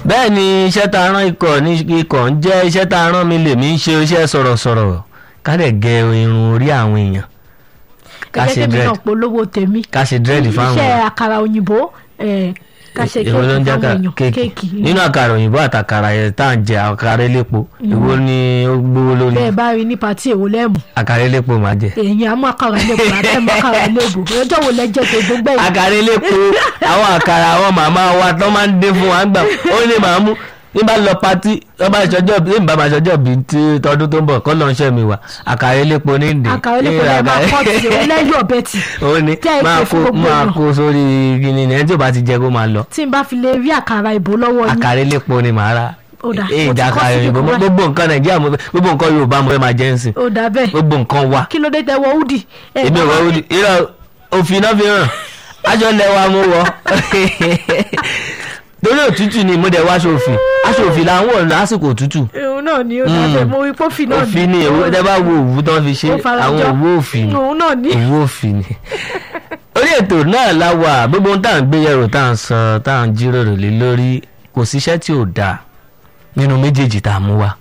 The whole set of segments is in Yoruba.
bẹ́ẹ̀ ni iṣẹ́ tá a rán ikọ̀ ní ikọ̀ ń jẹ́ iṣẹ́ tá a rán mi lèmi ń ṣe iṣẹ́ sọ̀rọ̀sọ̀rọ̀ ká dẹ̀ gẹ irun orí àwọn èèyàn ká gẹ́gẹ́ ṣe bí dread náà polówó tèmi ká ṣe dread fáwọn iṣẹ́ àkàrà òyìnbó eh, ká ṣe èwo ló ń kéèkì jẹ́ fáwọn èèyàn kéèkì kéèkì nínú àkàrà òyìnbó àtàkàrà yẹn tá à ń jẹ àkàrà elépo èwo ni ó gbówó lórí bẹ́ẹ̀ bá rí ní pàtí èwo lẹ́mù àkàrà elépo máa jẹ èèyàn á mú àkàrà ilé ìbò àti ẹ̀mú àkàrà ilé ìbò ọjọ́ wo lẹ́jẹ̀ tó gbogbo ẹ̀yìn àkàrà elépo àwọn àkàrà àwọn màmá wa tó máa ń dé fún wa gbà ó ní màá mú ní bá lọ patí wọ́n bá ṣọjọ́ bí ní bá máa ṣọjọ́ bí ti tọdún tó ń bọ̀ kọ́ lọ́n ṣẹ́ mi wá àkàrà elépo ní ìdè àkàrà ilé ìbò lẹ́ẹ̀ máa kọ́ ti ìwé lẹ́yìn ọ̀bẹ tì ó ní Jẹ́ ìpè máa kó fún gbogbo máa èèyàn. kó sórí gini ní ẹni tí ò bá ti jẹ kó máa lọ tí n bá fi lè rí àkàrà ìbò lọ́wọ́ yín àkàrà elépo ni màá rà Ó dà, èyí mo ti ìdá kọ́ àkàrà síbi òyìnbó kan gbogbo nǹkan nàìjíríà mo fẹ́ gbogbo nǹkan yorùbá mo fẹ́ máa jẹ́ nsìn ó dà bẹ́ẹ̀ gbogbo nǹkan wa kí ló dé tẹ wọ údì ẹ̀ èmi ò bá wọ wá òdì irọ́ òfin náà fi hàn aṣọ lẹwa mo wọ torí òtútù ni mo dẹ̀ wá aṣọ òfin aṣọ òfin là ń wọ̀ lásìkò òtútù òun náà ni ó dà bẹ́ẹ̀ mo rí pófì náà òfin ni èwo tẹ́ bá wo òwú tán fi ṣe Ó farajọ. àwọn òwú òfin ni òun náà ni òwú òfin ni orí ètò náà la wà gbogbo ohun tá à ń gbé yẹ̀rò tá à ń sọ tá à ń jíròrò lé lórí kò síṣẹ́ tí ò dáa nínú méjèèjì tá a mú wa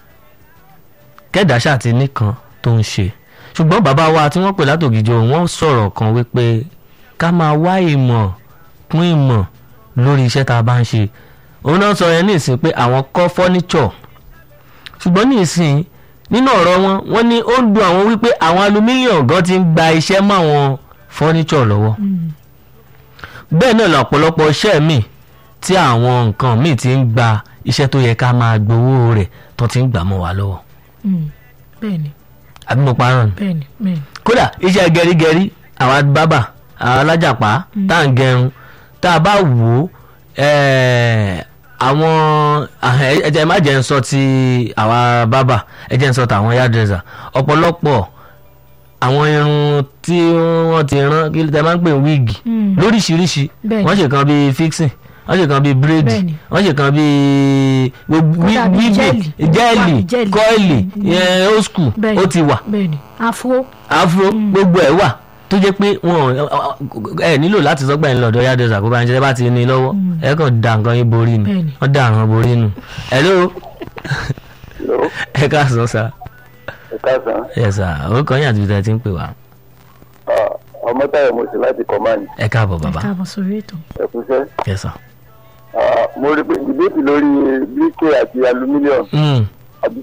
kẹ́dà ṣáàtì nìkan tó ń ṣe ṣùgbọ́n bàbá wa tí wọ́n pè látògìjọ wọ́n sọ̀rọ̀ kan wípé ká máa wá ìmọ̀ kún ìmọ̀ lórí iṣẹ́ tá a bá ń ṣe òun náà sọ yẹn ní ìsìn pé àwọn kọ́ fọ́níṣọ̀ ṣùgbọ́n ní ìsìn nínú ọ̀rọ̀ wọn wọ́n ní ó ń dùn àwọn wípé àwọn alumílíọ̀n gan ti ń gba iṣẹ́ mọ́ àwọn fọ́níṣọ̀ lọ́wọ́ Mm. bẹ́ẹ̀ náà lọ́pọ̀lọpọ̀ iṣẹ́ míì tí àwọn nǹkan míì ti ń gba iṣẹ́ tó yẹ ká máa gbowó rẹ̀ tó ti ń gbà mọ́ wa lọ́wọ́ Mm. bẹ́ẹ̀ni àbí mo parọ́ ni bẹ́ẹ̀ni bẹ́ẹ̀ni kódà iṣẹ́ gẹrígẹrí àwa bábà àwọn alájàpá tá à ń gẹrun tá a bá wò ó ẹ̀ẹ́, àwọn ẹ- ẹ jẹ́ má jẹ́ ń sọ ti àwa bábà ẹ jẹ́ ń sọ tàwọn hairdresser ọ̀pọ̀lọpọ̀ àwọn irun tí wọ́n ti rán kí tẹ máa ń pè ní wíìgì Mm. lóríṣiríṣi Bẹ́ẹ̀ni. wọ́n ṣe kan bíi fixing wọ́n ṣe kan bíi braid Bẹ́ẹ̀ni. wọ́n ṣe kan bíi Kódà bíi wíìgì jẹ́ẹ̀lì. jẹ́ẹ̀lì Jẹ́ẹ̀lì. kọ́ìlì old school bẹ́ẹ̀ni ó ti wà bẹ́ẹ̀ni afro afro gbogbo ẹ wà tó jẹ́ pé wọn ẹ nílò láti sọgbà yín lọ́dọ̀ yàdọsà kó bá ń ṣe bá ti ní lọ́wọ́ ẹ kàn da nǹkan yín borí ni Bẹ́ẹ̀ni. wọ́n da àwọn borí nù hello Hello, ẹ káàsán sá ẹ káàsán. ẹ sá orúkọ yín àti ibi tẹ́ ẹ ti ń pè wá Ah, ọmọ táyọ̀ mo sì láti command ẹ káàbọ̀ bàbá káàbọ̀ sórí ètò ẹ̀kúṣẹ́. ẹ sá. Ah, mo rí pé ìbéèkì lórí bíkè àti aluminium Mm, àbí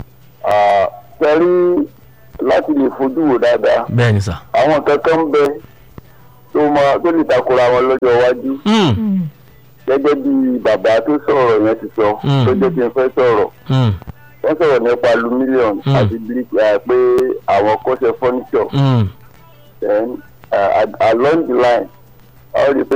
sẹ́rí láti lè fojú wò dáadáa bẹ́ẹ̀ ni sá. àwọn kankan ń bẹ tó máa tó lè takora wọn lọ́jọ́ iwájú Mm, Mm. gẹ́gẹ́ bí bàbá tó sọ̀rọ̀ yẹn ti sọ Mm. tó jẹ́ kí n fẹ́ sọ̀rọ̀ mm, wọ́n sọ̀rọ̀ nípa aluminium Mm. àti bíríkì pé àwọn kọ́ṣẹ́ furniture mm, then uh, along the line a ó rí i pé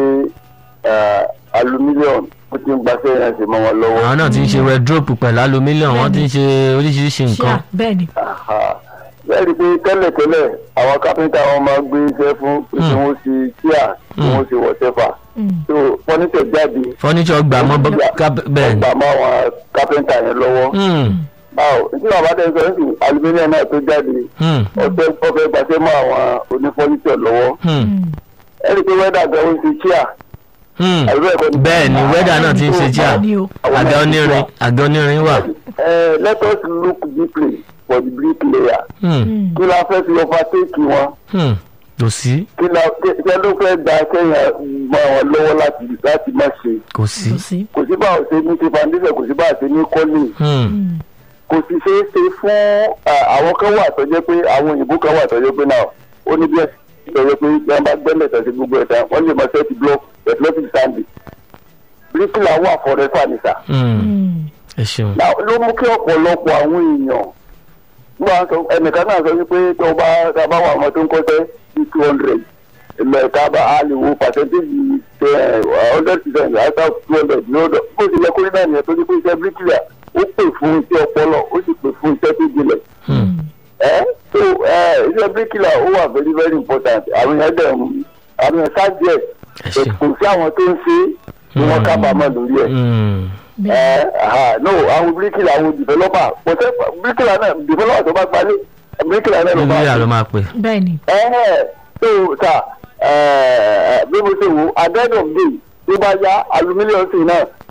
uh, aluminium ó ti ń gbaṣẹ́ yẹn sí mọ́ wọn lọ́wọ́. àwọn náà ti ń ṣe wardrobe pẹ̀lú aluminium wọ́n ti ń ṣe oríṣiríṣi nǹkan. ṣíà bẹ́ẹ̀ni Aha. bẹ́ẹ̀ rí i pé tẹ́lẹ̀tẹ́lẹ̀ àwọn kápẹ́ńtà wọn máa gbé iṣẹ́ fún pé kí Mm. wọ́n ṣe kíá kí Mm. wọ́n ṣe wọ́ṣẹ́fà Mm. so fọ́nítẹ̀ jáde furniture gbà mọ́ bọ́- ká- bẹ́ẹ̀ ni. gbà mọ́ àwọn kápẹ́ńtà yẹn lọ́wọ́. Mm, báwo tí bàbá tẹ̀ sọ ní aluminium náà tó jáde mm, ọ̀fẹ́ ọ̀fẹ́ gbaṣẹ́ mọ́ àwọn onífọ́nítẹ̀ lọ́wọ́ mm, Mm. ẹ rí i pé wẹ́dà gan ó ń ṣe kíá mm. àbí bẹ́ẹ̀ kọ́ ni? bẹ́ẹ̀ ni wẹ́dà náà ti ń ṣe chair bẹ́ẹ̀ni o àga onírin àga onírin wà. Uh, let us look deeply for the bricklayer. Mm, Mm. kí la fẹ́ fi overtake wọn mm, kò sí kí la kí ló fẹ́ gba kẹ́yìn mọ́ wọn lọ́wọ́ láti láti má ṣe. kò sí. kò sí kò sí báwo ṣe ní ṣe foundation kò sí báwo ṣe ní kọ́lé Mm, Mm. kò sì ṣeé ṣe fún uh, àwọn kan wà tó jẹ́ pé àwọn òyìnbó kan wà tó jẹ́ pé náà ó ní bí ẹ̀sìn tó jẹ́ pé bí wọ́n bá gbẹ́lẹ̀ tẹ̀sí gbogbo ẹ̀dá wọ́n lè mọ sẹ́ẹ̀tì block athletic sandy bricklayer wà forever nìta. mm, Mm. ẹ ṣeun. Now, ló mú kí ọ̀pọ̀lọpọ̀ àwọn èèyàn wọ́n sọ ẹnìkan náà sọ wípé tó bá tá a bá wà ọmọ tó ń kọ́ṣẹ́ sí two hundred ilẹ̀ ká bá a lè wo pàṣẹ́ntéèjì hundred percent out of two hundred ní ọdọ bó ti yẹ kó rí náà nìyẹn tó ní pé iṣẹ́ bíríkìlà ó pè fún iṣẹ́ ọpọlọ ó sì pè fún iṣẹ́ tó jinlẹ̀ Mm, ẹ́ tó iṣẹ́ bíríkìlà ó wà very very important àwọn èèyàn dẹ̀ ń àwọn èèyàn sáàjẹ̀ ẹ ṣeun. kò sí àwọn tó ń ṣe é ni wọ́n kábàámọ̀ lórí ẹ̀ Mm, ẹ aha no àwọn bíríkìlà àwọn dìvẹ́lọ́pà kò tẹ́ bíríkìlà náà dìvẹ́lọ́pà tó bá gbalé bíríkìlà náà ló bá bíbélì ló máa pè. bẹ́ẹ̀ni ẹ ẹ tó ta bí mo ṣe wò adẹ́dọ̀ gbé tó bá yá alumílíọ̀n sí náà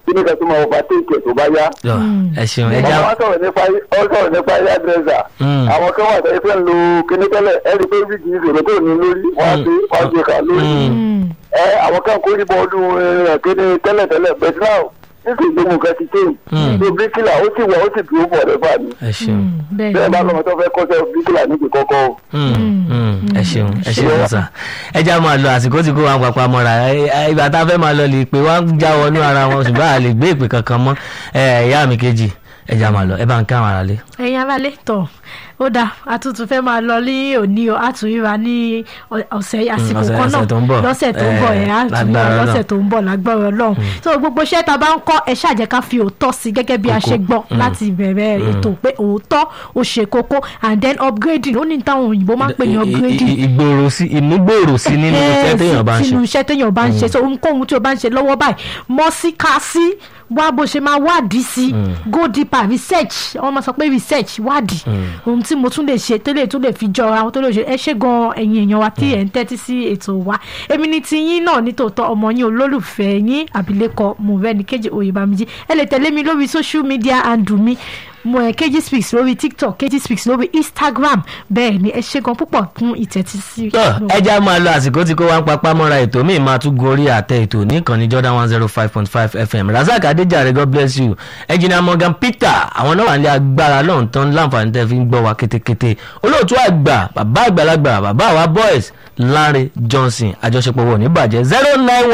kí ni kan tó máa ọba téèkì tó bá yá. Yọ, ẹ ṣeun ẹ já ọmọ wa sọ̀rọ̀ nípa ọ sọ̀rọ̀ nípa air dresser. Mm. àwọn kan wà tẹ́lẹ̀ fẹ́ ń lo kíní tẹ́lẹ̀ ẹ rí i pé bí kì í ṣòro tó ní lórí wọ́n á gbé wọ́n á gbé kà lórí. Mm. ẹ àwọn kan kó níbọ̀ ọdún ẹ̀ kíní tẹ́lẹ̀ tẹ́lẹ̀ bẹ́ẹ̀ náà nítorí gbogbo nǹkan ti tẹ̀. Mm. so bíríkìlà ó sì wà ó sì dúró bọ̀ rẹ̀ fà ní. ẹ ṣeun. bẹ́ẹ̀ bẹ́ẹ̀ bá ni lọ́mọ tó fẹ́ kọ́sẹ́ bíríkìlà níbi kọ́kọ́ o. Mm, mm, ẹ ṣeun ẹ ṣeun sà ẹ já máa lọ àsìkò tí kò wá papá mọ́ra ẹ- ẹ- ìgbà tá a fẹ́ máa lọ lè pé wọ́n á já wọnú ara wọn ṣùgbọ́n a lè gbé ìpè kankan mọ́ ẹ ìyá mi kejì ẹ já máa lọ ẹ bá ń ká àwọn ará lé. ẹ̀yin aráalé tọ̀ ó dáa àtúntò fẹ́ máa lọ ní òní o àtúnyíra ní ọ- ọ̀sẹ̀ àsìkò ọ̀sẹ̀- kan náà ọ̀sẹ̀ tó ń bọ̀. lọ́sẹ̀ tó ń bọ̀ Eh, ẹ̀ àtúnyíra lágbára lọ́sẹ̀ Ọlọ́run. tó ń bọ̀ lágbára ọlọ́run so gbogbo iṣẹ́ tá a bá ń kọ́ ẹ ṣàjẹ́ ká fi òótọ́ sí gẹ́gẹ́ bí a Kókó. ṣe gbọ́ Mm. láti ìbẹ̀rẹ̀ ètò pé òótọ́ ó ṣe kókó and then upgrading ó ní táwọn òyìnbó máa ń pè ní I- i- upgrading i- ìgbòòrò sí ìmúgbòòrò sí nínú iṣẹ́ téèyàn bá ń ṣe. sínú iṣẹ́ téèyàn bá ń ṣe so ohunkóhun tí o bá ń ṣe lọ́wọ́ báyìí mọ́ sí ká sí wá bó ṣe máa wádìí sí go deeper research wọ́n máa sọ pé research wádìí ohun tí mo tún lè ṣe tó lè tún lè fi jọra ohun tó lè ṣe ẹ ṣe gan ẹ̀yin èèyàn wa tí ẹ̀ ń tẹ́tí sí ètò wa èmi ni ti yín náà nítòótọ́ ọmọ yín olólùfẹ́ yín àbílẹ̀kọ Mọ́rẹ́níkejì Oyèbámijí ẹ lè tẹ̀lé mi lórí social media handle mi mo ẹ kejì speaks lórí tiktok kejì speaks lórí instagram bẹ́ẹ̀ ni ẹ ṣe gan púpọ̀ fún ìtẹ́tí sí. tọ́ ẹ já máa lọ àsìkò tí kò wá ń papá mọ́ra ètò míì máa tún gorí àtẹ ètò ní ìkànnì Jordan one zero five point five FM Razak Adéjàre God bless you ẹnjìnà Morgan Peter àwọn náà wà ní agbára lọ́hùn tán láǹfààní tẹ́ fi ń gbọ́ wa kétékété olóòtú àgbà bàbá àgbàlagbà bàbá àwa boys Lanre Johnson àjọṣepọ̀ wọ̀ ní bàjẹ́ zero nine one.